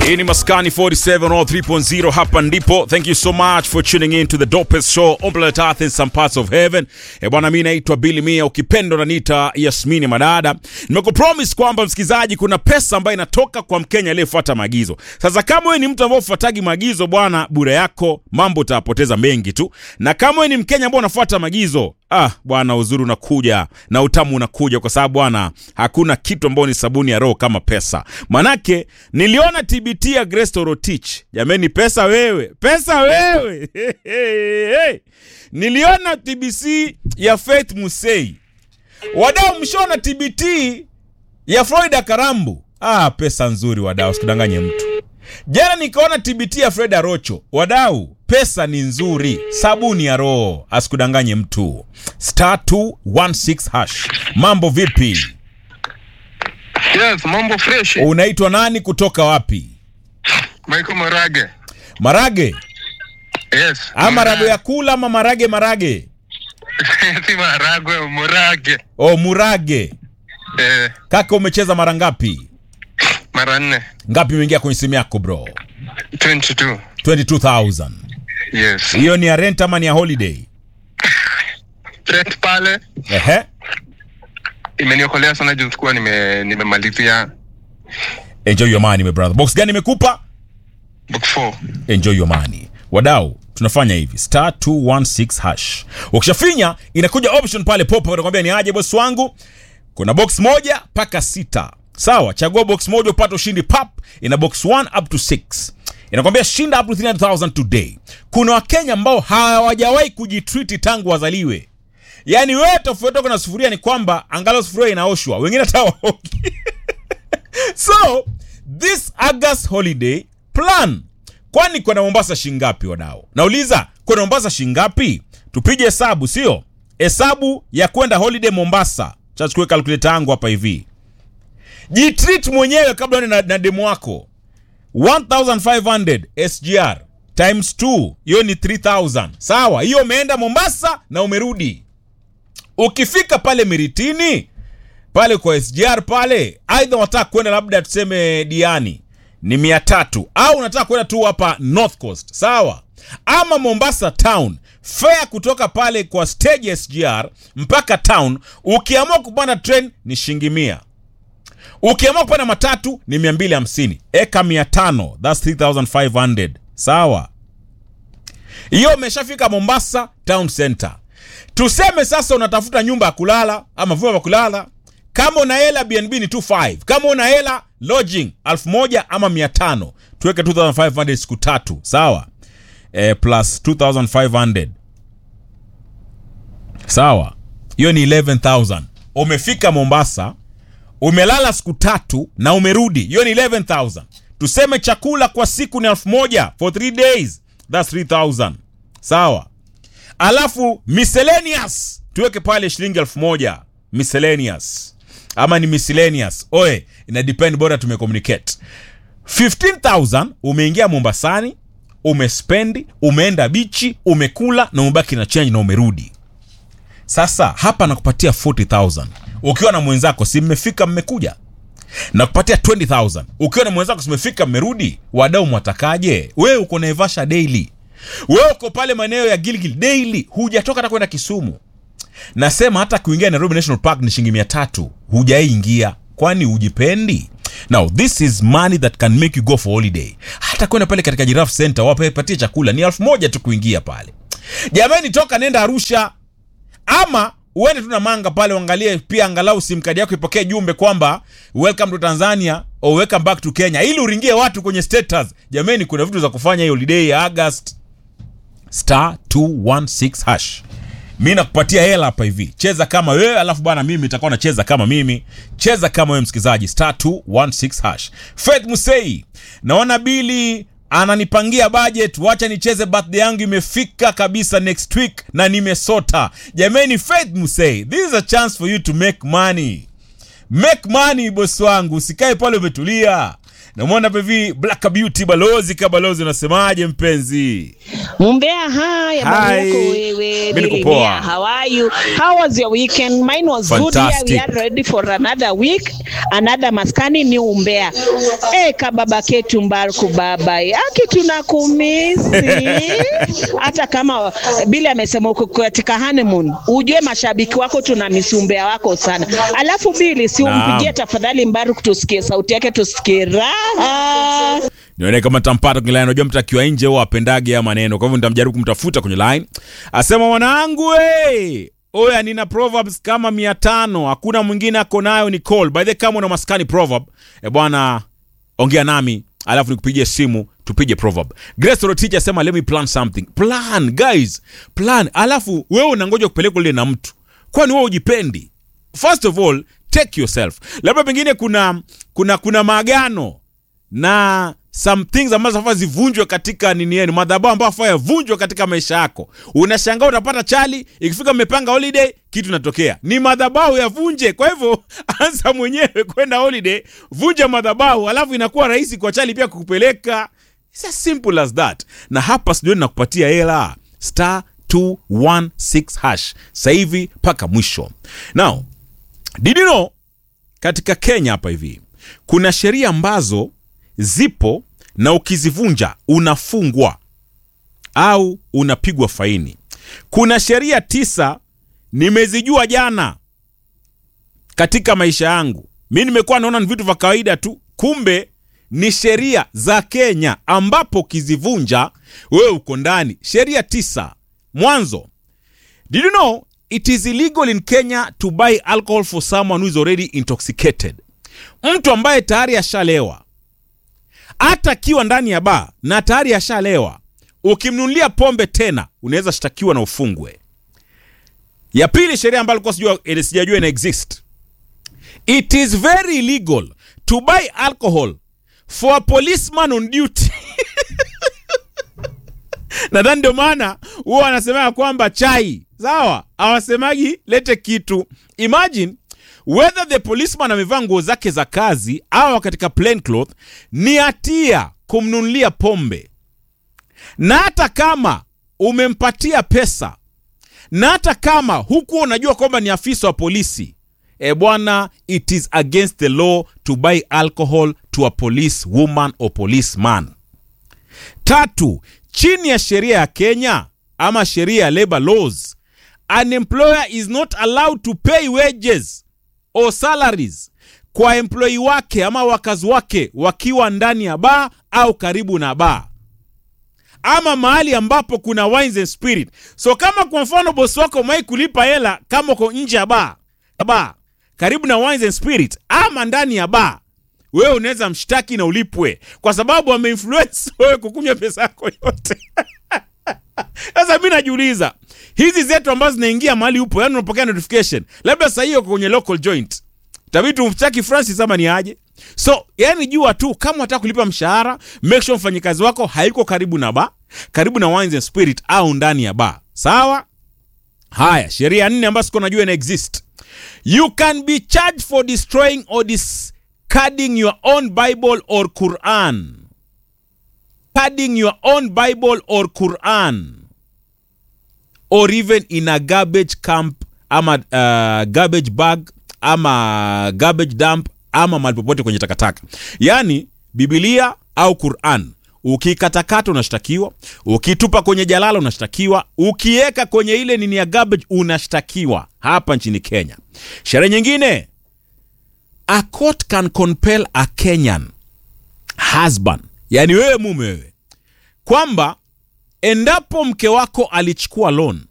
Hii ni Maskani 47 or 3.0 hapa ndipo. Thank you so much for tuning in to the dopest show on planet Earth in some parts of heaven. E bwana, mimi naitwa Billy Mia, ukipenda unaniita Yasmini Madada. Nimekupromise kwamba msikizaji, kuna pesa ambayo inatoka kwa Mkenya aliyefuata maagizo. Sasa kama wewe ni mtu ambaye ufuatagi maagizo bwana, bure yako mambo utapoteza mengi tu, na kama wewe ni Mkenya ambaye unafuata maagizo Ah bwana, uzuri unakuja na utamu unakuja, kwa sababu bwana, hakuna kitu ambayo ni sabuni ya roho kama pesa. Manake niliona TBT ya Grace Torotich, jameni, pesa wewe, pesa wewe niliona TBC ya Faith Musei, wadau, mshona TBT ya Florida Karambu. Ah, pesa nzuri wadau, sikudanganye mtu. Jana nikaona TBT ya Fred Arocho. Wadau, pesa ni nzuri, sabuni ya roho, asikudanganye mtu. Star 216 hash. Mambo vipi? Yes, mambo fresh. Unaitwa nani kutoka wapi? Michael Marage. Marage? Yes. Ama marage ya kula ama marage marage? si maragwe, Murage. Oh, murage. Eh, Kaka umecheza mara ngapi? mara nne. Ngapi imeingia kwenye simu yako bro? 22. 22000. Yes. Hiyo ni ya rent ama ni ya holiday? Rent pale Ehe. imeniokolea sana juu sikuwa nime nimemalizia Enjoy your money my brother. Box gani imekupa? book 4. enjoy your money wadau tunafanya hivi star 216 hash ukishafinya inakuja option pale popa utakwambia ni aje bosi wangu kuna box moja mpaka sita sawa chagua box moja upate ushindi pap ina box 1 up to 6 inakwambia shinda up to 300000 today kuna wakenya ambao hawajawahi kujitriti tangu wazaliwe yaani wewe tofauti yako na sufuria ni kwamba angalau sufuria inaoshwa wengine hata waogi so this august holiday plan kwani kwenda mombasa shingapi wadao nauliza kwenda mombasa shingapi tupige hesabu sio hesabu ya kwenda holiday mombasa chachukue kalkuleta yangu hapa hivi jitreat mwenyewe kabla uende na, na demu wako 1500 sgr times 2 hiyo ni 3000 sawa hiyo umeenda mombasa na umerudi ukifika pale miritini pale kwa SGR pale, aidha unataka kwenda labda tuseme Diani ni mia tatu au unataka kwenda tu hapa North Coast sawa, ama Mombasa town fare kutoka pale kwa stage ya SGR mpaka town, ukiamua kupanda train ni shilingi mia ukiamua kupanda matatu ni mia mbili hamsini eka mia tano thats 3500 sawa hiyo umeshafika Mombasa town center. Tuseme sasa unatafuta nyumba ya kulala ama vyumba vya kulala. Kama una hela BNB ni 25. Kama una hela lodging 1000 ama 500. Tuweke 2500 siku tatu, sawa? Eh, plus 2500. Sawa. Hiyo ni 11000. Umefika Mombasa, umelala siku tatu na umerudi. Hiyo ni 11000. Tuseme chakula kwa siku ni 1000 for 3 days. That's 3000. Sawa? alafu miscellaneous tuweke pale shilingi elfu moja miscellaneous ama ni miscellaneous oe ina depend bora tumecommunicate 15000 umeingia mombasani umespendi umeenda bichi umekula na umebaki na change na umerudi sasa hapa nakupatia 40000 ukiwa na mwenzako si mmefika mmekuja na kupatia 20000 ukiwa na mwenzako simefika mmerudi wadau mwatakaje wewe uko naivasha daily wewe uko pale maeneo ya Gilgil daily, hujatoka hata kwenda Kisumu. Nasema hata kuingia Nairobi National Park ni shilingi mia tatu, hujaingia. Kwani hujipendi? Now this is money that can make you go for holiday. Hata kwenda pale katika Giraffe Center wapatie chakula ni elfu moja tu kuingia pale. Jamani, toka nenda Arusha ama uende tu na manga pale, uangalie pia angalau sim kadi yako ipokee jumbe kwamba welcome to Tanzania or welcome back to Kenya, ili uringie watu kwenye status. Jamani, kuna vitu za kufanya hii holiday ya August star 216 hash mi nakupatia hela hapa hivi cheza kama wewe alafu bwana mimi nitakuwa nacheza kama mimi cheza kama wewe msikilizaji star 216 hash faith musei naona bili ananipangia budget wacha nicheze birthday yangu imefika kabisa next week na nimesota jamani faith musei this is a chance for you to make money make money bosi wangu usikae pale umetulia namwona pevi Black Beauty balozi ka balozi, unasemaje mpenzi? Mumbea haya bwana Hi. yako wewe. Mimi niko Mimi poa. Mia, How are you? How was your weekend? Mine was good. Here Fantastic. we are ready for another week, another maskani ni umbea. Eh, kababa ketu mbarku baba yake tunakumisi. Hata kama Bili amesema uko katika honeymoon, ujue mashabiki wako tunamisi umbea wako sana. Alafu Bili, si Naam. umpigie tafadhali Mbaruku tusikie sauti yake tusikie raha. nione kama tampata kwenye line. Unajua mtu akiwa nje huwa apendage ya maneno, kwa hivyo nitamjaribu kumtafuta kwenye line. Asema mwanangu, we oya, nina proverbs kama mia tano, hakuna mwingine ako nayo ni call. By the way, kama una maskani proverb e bwana, ongea nami alafu nikupigie simu tupige proverb. Grace Rotich asema let me plan something. Plan guys, plan. Alafu wewe unangoja kupelekwa lile na mtu, kwani wewe ujipendi? First of all, take yourself. Labda pengine kuna kuna kuna maagano na some things ambazo afaa zivunjwe katika nini yenu, madhabahu ambayo afaa yavunjwe katika maisha yako. Unashangaa utapata chali, ikifika mmepanga holiday, kitu natokea ni madhabahu yavunje. Kwa hivyo anza mwenyewe kwenda holiday, vunja madhabahu, alafu inakuwa rahisi kwa chali pia kukupeleka. It's as simple as that. Na hapa sijui nakupatia hela star 216 hash sasa hivi mpaka mwisho. Now, did you know katika Kenya hapa hivi kuna sheria ambazo zipo na ukizivunja unafungwa au unapigwa faini. Kuna sheria tisa nimezijua jana katika maisha yangu. Mi nimekuwa naona ni vitu vya kawaida tu, kumbe ni sheria za Kenya ambapo ukizivunja wewe uko ndani. Sheria tisa. Mwanzo, did you know it is illegal in Kenya to buy alcohol for someone who is already intoxicated. Mtu ambaye tayari ashalewa hata akiwa ndani ya baa na tayari ashalewa, ukimnunulia pombe tena unaweza shtakiwa na ufungwe. Ya pili, sheria ambayo alikuwa sijua eh, sijajua ina exist, it is very illegal to buy alcohol for a policeman on duty. nadhani ndio maana huwa wanasema kwamba chai sawa, hawasemagi lete kitu. Imagine whether the policeman amevaa nguo zake za kazi au katika plain cloth, ni hatia kumnunulia pombe, na hata kama umempatia pesa, na hata kama hukuwa unajua kwamba ni afisa wa polisi e bwana, it is against the law to buy alcohol to a police woman or policeman. Tatu, chini ya sheria ya Kenya ama sheria ya labor laws, an employer is not allowed to pay wages or salaries kwa employee wake ama wakazi wake wakiwa ndani ya baa au karibu na baa ama mahali ambapo kuna wines and spirit. So kama kwa mfano bosi wako mai kulipa hela kama uko nje ya baa baa karibu na wines and spirit ama ndani ya baa, wewe unaweza mshtaki na ulipwe kwa sababu ameinfluence wewe kukunywa pesa yako yote. Sasa mi najiuliza hizi zetu ambazo zinaingia mahali upo, yani unapokea notification, labda sasa hiyo uko kwenye local joint, tabii tumshtaki Francis ama ni aje? So yani jua tu kama unataka kulipa mshahara, make sure mfanyikazi wako haiko karibu na bar, karibu na wines and spirit au ndani ya bar, sawa? Haya, sheria nne ambazo siko najua ina exist. You can be charged for destroying or discarding your own Bible or Quran. Discarding your own Bible or Quran or even in a garbage camp ama uh, garbage bag ama garbage dump ama mahali popote kwenye takataka, yaani Biblia au Quran ukikatakata unashtakiwa, ukitupa kwenye jalala unashtakiwa, ukiweka kwenye ile nini ya garbage unashtakiwa hapa nchini Kenya. Sheria nyingine, a court can compel a Kenyan husband, yani wewe mume wewe, kwamba endapo mke wako alichukua loan